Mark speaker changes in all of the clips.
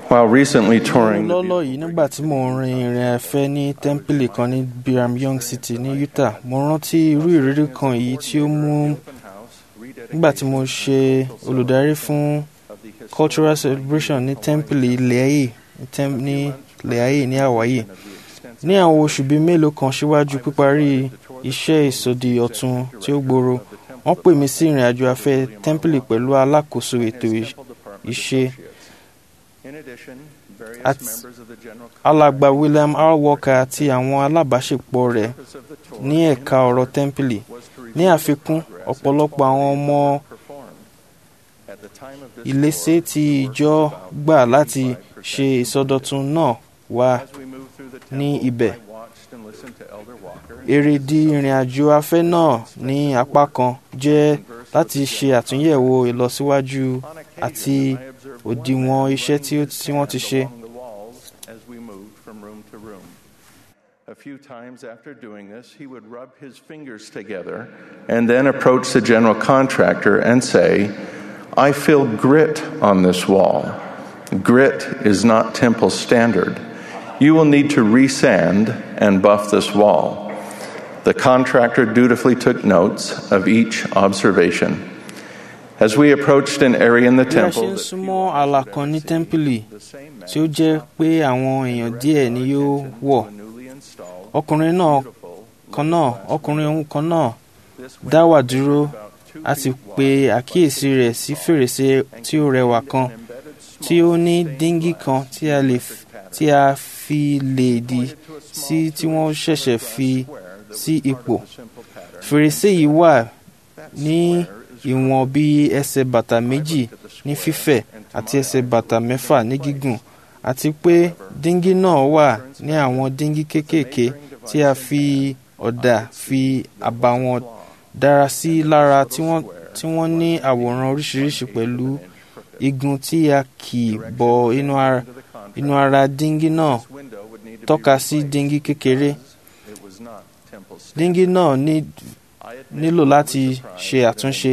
Speaker 1: While recently touring the
Speaker 2: lọ́lọ́ yìí nígbà tí mò ń rin ìrìn afẹ́ ní tẹ́ḿpìlì kan ní Brigham Young City ní Utah mo rántí irú ìrírí kan yìí tí ó mú nígbà tí mo ṣe olùdarí fún cultural celebration ní tẹ́ḿpìlì Leahi ní Leahi ní Hawaii ní àwọn oṣù bíi mélòó kan síwájú píparí iṣẹ́ ìsọdi ọ̀tun tí ó gbòòrò wọ́n pè mí sí ìrìn àjò afẹ́ tẹ́ḿpìlì pẹ̀lú alákòóso ètò ìṣe alàgbà William R. Walker àti àwọn alábàáṣepọ̀ rẹ̀ ní ẹ̀ka ọ̀rọ̀ tẹ́ḿpìlì ní àfikún ọ̀pọ̀lọpọ̀ àwọn ọmọ ìléṣe tí ìjọ gbà láti ṣe ìsọdọ̀tun náà wà ní ibẹ̀. èrèdí ìrìn àjò afẹ́ náà ní apá kan jẹ́ láti ṣe àtúnyẹ̀wò ìlọsíwájú àti òdiwọ̀n iṣẹ́ tí wọ́n ti ṣe.
Speaker 1: A few times after doing this, he would rub his fingers together and then approach the general contractor and say, I feel grit on this wall. Grit is not temple standard. You will need to resand and buff this wall. The contractor dutifully took notes of each observation. As we approached an area in the
Speaker 2: bí a ṣe
Speaker 1: temple,
Speaker 2: ń súnmọ́ ààlà kan ní tẹ́ḿpìlì tí ó jẹ́ pé àwọn èèyàn díẹ̀ ni yóò wọ̀ ọkùnrin náà kan náà ọkùnrin ohun kan náà dá wà dúró a sì pe àkíyèsí rẹ̀ sí fèrèsé tí ó rẹwà kan tí ó ní díngí kan tí a lè f- tí a fi lè dì sí tí wọ́n ṣẹ̀ṣẹ̀ fi sí ipò fèrèsé yìí wà ní ìwọ̀n bí ẹsẹ̀ bàtà méjì ní fífẹ̀ àti ẹsẹ̀ bàtà mẹ́fà ní gígùn àti pé díngí náà wà ní àwọn díngí kéékèèké tí a fi ọ̀dà fi àbàwọ́n dára sí lára tí wọ́n tí wọ́n ní àwòrán oríṣiríṣi pẹ̀lú igun tí a kì bọ inú ara inú ara díngí náà tọ́ka sí díngí kékeré díngí náà ní nílò láti ṣe àtúnṣe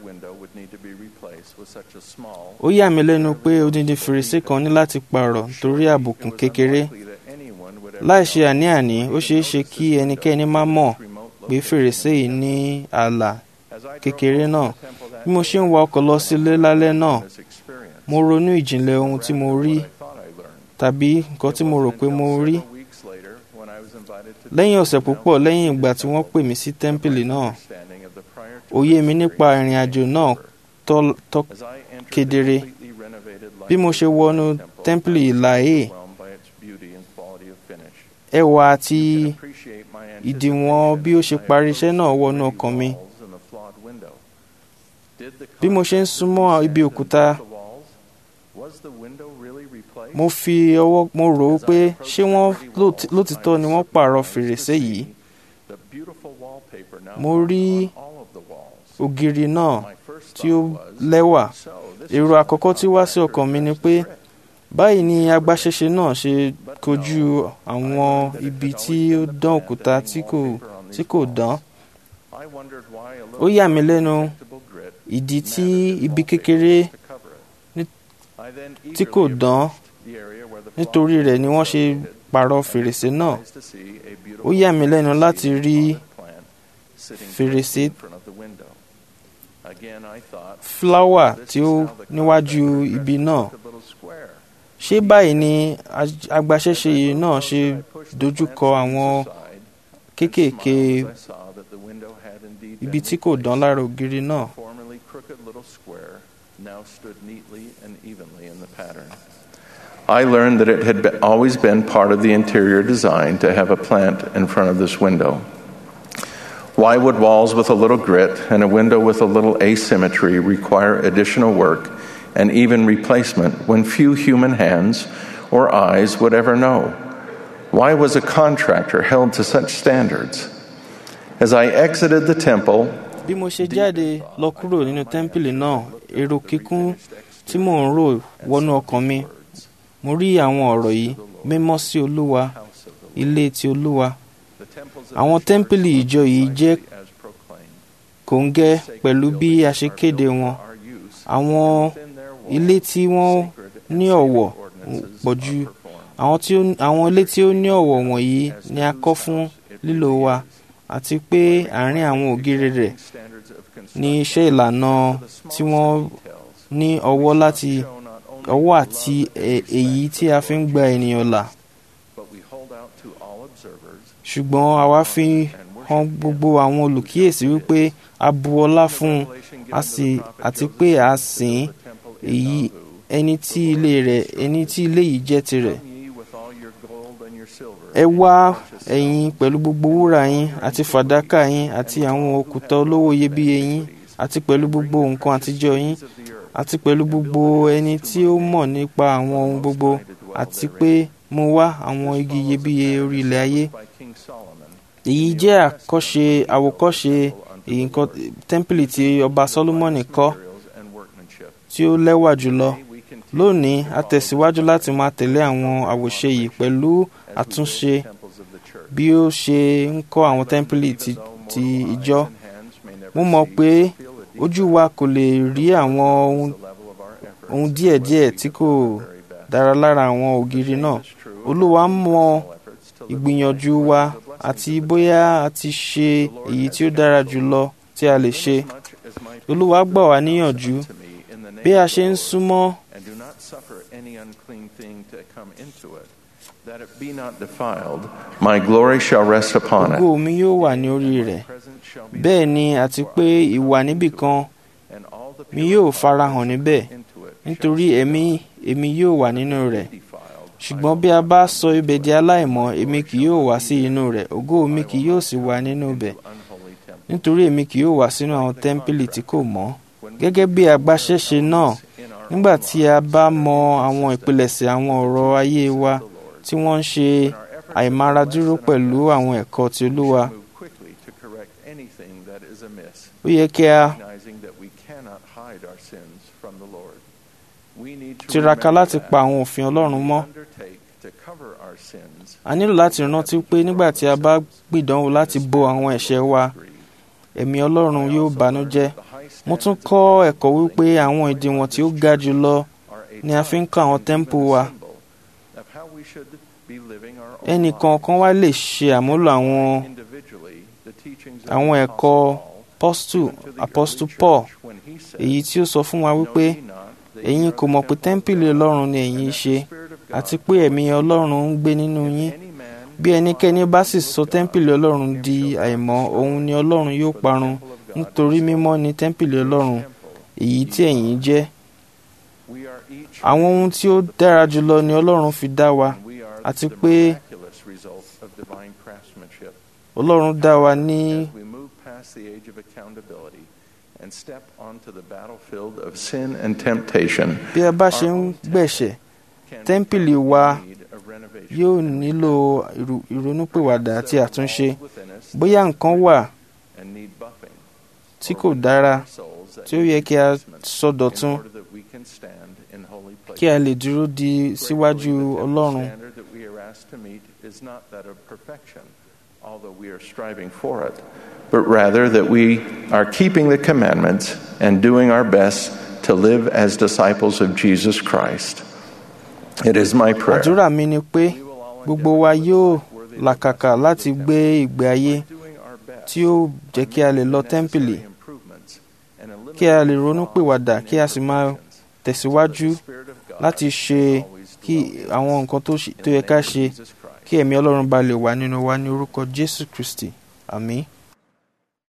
Speaker 2: ó yà mí lẹ́nu pé odindi fèrèsé kan ní láti pààrọ̀ torí àbùkù kékeré láì ṣe àní-àní ó ṣeé ṣe kí ẹnikẹ́ni má mọ̀ pé fèrèsé yìí ní ààlà kékeré náà bí mo ṣe ń wa ọkọ̀ lọ sílé lálẹ́ náà mo ronú ìjìnlẹ̀ ohun tí mo rí tàbí nǹkan tí mo rò pé mo rí lẹ́yìn ọ̀sẹ̀ púpọ̀ lẹ́yìn ìgbà tí wọ́n pè mí sí tẹ́ḿpìlì náà òye mi nípa ìrìn àjò náà tọ́ tọ́ kedere bí mo ṣe wọnú tẹ́ḿpìlì ìlàhé ẹwà àti ìdìwọ̀n bí ó ṣe parí iṣẹ́ náà wọnú ọkàn mi bí mo ṣe ń súnmọ́ ibi òkúta mo fi ọwọ́ mo rò ó pé ṣé wọ́n lóòtí- lótìtọ́ ni wọ́n pààrọ̀ fèrèsé yìí mo rí ògiri náà tí ó lẹ́wà èrò àkọ́kọ́ tí wá sí ọkàn mi ni pé báyìí ni agbaṣẹ́ṣe náà ṣe kojú àwọn ibi tí ó dán òkúta tí kò tí kò dán ó yà mí lẹ́nu ìdí tí ibi kékeré ní- tí kò dán nítorí rẹ̀ ni wọ́n ṣe pààrọ̀ fèrèsé náà ó yà mí lẹ́nu láti rí fèrèsé fúláwà tí ó níwájú ibi náà ṣé báyìí ni aj- agbaṣẹ́ṣe yìí náà ṣe dojúkọ àwọn kéékèèké ibi tí kò dán lára ògiri náà
Speaker 1: formerly crooked little square now stood neatly and evenly in the pattern. I learned that it had be- always been part of the interior design to have a plant in front of this window. Why would walls with a little grit and a window with a little asymmetry require additional work and even replacement when few human hands or eyes would ever know? Why was a contractor held to such standards? As I exited the temple,
Speaker 2: bí mo ṣe jáde lọ kúrò nínú tẹ́ḿpìlì náà èrò kíkún tí mò ń rò wọnú ọkàn mi mo rí àwọn ọ̀rọ̀ yìí mímọ́ sí olúwa ilé ti olúwa àwọn tẹ́ḿpìlì ìjọ yìí jẹ́ kòńgẹ́ pẹ̀lú bí a ṣe kéde wọn àwọn ilé tí wọ́n ní ọ̀wọ̀ pọ̀ jù àwọn tí ó àwọn ilé tí ó ní ọ̀wọ̀ wọ̀nyí ni a kọ́ fún lílò wa àti pé àárín àwọn ògiri rẹ̀ ní iṣẹ́ ìlànà tí wọ́n ní ọwọ́ láti ọwọ́ àti èyí tí a fi ń gba ènìyàn là ṣùgbọ́n àwa fi hàn gbogbo àwọn olùkíyèsí wípé a bu ọlá fún un a sì àti pé a sìn èyí ẹni tí ilé rẹ̀ ẹni tí ilé yìí jẹ́ tirẹ̀ ẹ wá ẹ̀yin pẹ̀lú gbogbo wúrà yín àti fàdákà yín àti àwọn òkúta olówó iyebíye yín àti pẹ̀lú gbogbo nǹkan àtijọ́ yín àti pẹ̀lú gbogbo ẹni tí ó mọ̀ nípa àwọn ohun gbogbo àti pé mo wá àwọn igi iyebíye orí ilẹ̀ ayé èyí jẹ́ àkọ́ṣe àwòkọ́ṣe èyí nǹkan tẹ́ḿpìlì tí ọba Sólómọ́nì kọ́ tí ó lẹ́wà jùlọ lónìí a tẹ̀síwájú láti máa tẹ̀lé àwọn àwòṣe yìí pẹ̀lú àtúnṣe bí ó ṣe ń kọ́ àwọn tẹ́ḿpìlì ti, ti ìjọ mo mọ̀ pé ojú wa kò lè rí àwọn ohun, ohun díẹ̀díẹ̀ tí kò dára lára àwọn ògiri náà olúwa mọ̀ ìgbìyànjú wa àti bóyá a ti ṣe èyí tí ó dára jùlọ tí a lè ṣe olúwa gbà wá níyànjú bí a ṣe ń súnmọ́
Speaker 1: That it be not defiled, my glory shall rest upon it.
Speaker 2: ògo mi yóò wà ní orí rẹ̀ bẹ́ẹ̀ ni àti pé ìwà níbìkan mi yóò farahàn níbẹ̀ nítorí ẹ̀mí èmi yóò wà nínú rẹ̀ ṣùgbọ́n bí a bá sọ ibẹ̀ di aláìmọ́ èmi kì yóò wá sí inú rẹ̀ ògo mi kì yóò sì wà nínú ibẹ̀ nítorí èmi kì yóò wá sínú àwọn tẹ́ḿpìlì tí kò mọ́ gẹ́gẹ́ bí agbaṣẹ́ṣe náà nígbà tí a bá mọ àwọn ìpilẹ̀ṣẹ̀ àwọn ọ̀rọ̀ ayé wa tí wọ́n ń ṣe àìmáradúró pẹ̀lú àwọn ẹ̀kọ́ ti Olúwa ó yẹ kí a tiraka láti pa àwọn òfin Ọlọ́run mọ́ a nílò láti rántí pé nígbà tí a bá gbìdánwò láti bo àwọn ẹ̀ṣẹ̀ wa ẹ̀mí Ọlọ́run yóò bànújẹ́ mo tún kọ́ ẹ̀kọ́ wípé àwọn ìdíwọ̀n tí ó ga jù lọ ni a fi ń kọ́ àwọn tẹ́ḿpù wa ẹnì kọ̀ọ̀kan wa lè ṣe àmúlò àwọn àwọn ẹ̀kọ́ pọ́stù apọ́stù Paul èyí tí ó sọ fún wa wípé ẹ̀yin kò mọ̀ pé tẹ́ḿpìlì Ọlọ́run ni ẹ̀yin ṣe àti pé ẹ̀mí Ọlọ́run ń gbé nínú yín bí ẹnikẹ́ni bá sì sọ tẹ́ḿpìlì Ọlọ́run di àìmọ́ òun ni Ọlọ́run yóò parun nítorí mímọ́ ni tẹ́ḿpìlì Ọlọ́run èyí tí ẹ̀yin jẹ́ àwọn ohun tí ó dára jùlọ ni Ọlọ́run fi dá wa àti pé Ọlọ́run dá wa ní
Speaker 1: and step onto the battlefield of sin and temptation.
Speaker 2: bí a bá ṣe ń gbẹ̀ṣẹ̀ tẹ́ḿpìlì wa yóò nílò ìrònúpìwàdà àti àtúnṣe bóyá nǹkan wà tí kò dára tí ó yẹ kí a sọdọ̀tun kí a lè dúró di síwájú Ọlọ́run.
Speaker 1: although we are striving for it, but rather that we are keeping the commandments and doing our best to live as disciples of Jesus Christ. It is my prayer.
Speaker 2: àdúrà mi ni pé gbogbo wa yóò làkàkà láti gbé ìgbé ayé tí ó jẹ́ kí a lè lọ tẹ́ḿpìlì kí a lè ronú pìwàdà kí a sì máa tẹ̀síwájú láti ṣe kí àwọn nǹkan tó yẹ ká ṣe kí ẹ̀mí Ọlọ́run bá lè wà nínú wa ní orúkọ Jésù Kristi àmín.